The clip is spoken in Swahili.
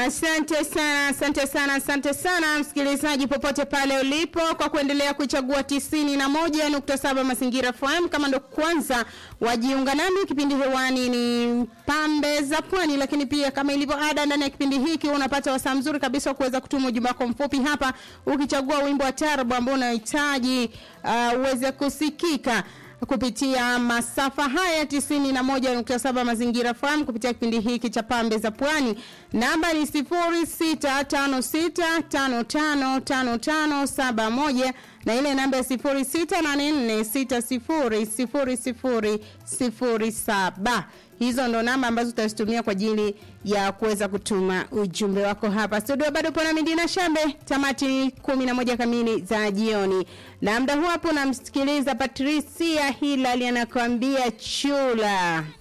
Asante sana, asante sana, asante sana msikilizaji popote pale ulipo kwa kuendelea kuichagua tisini na moja nukta saba Mazingira FM. Kama ndo kwanza wajiunga nami, kipindi hewani ni Pambe za Pwani, lakini pia kama ilivyo ada, ndani ya kipindi hiki unapata wasaa mzuri kabisa wa kuweza kutuma ujumbe wako mfupi hapa, ukichagua wimbo wa tarabu ambao unahitaji uh, uweze kusikika kupitia masafa haya tisini na moja nukta saba mazingira fahamu kupitia kipindi hiki cha pambe za pwani namba ni sifuri sita tano sita tano tano tano tano saba moja na ile namba ya sifuri sita nane nne sita sifuri sifuri sifuri sifuri saba hizo ndo namba ambazo utazitumia kwa ajili ya kuweza kutuma ujumbe wako hapa studio bado pona midina shambe tamati kumi na moja kamili za jioni na mda huu hapo namsikiliza patricia hilali anakuambia chula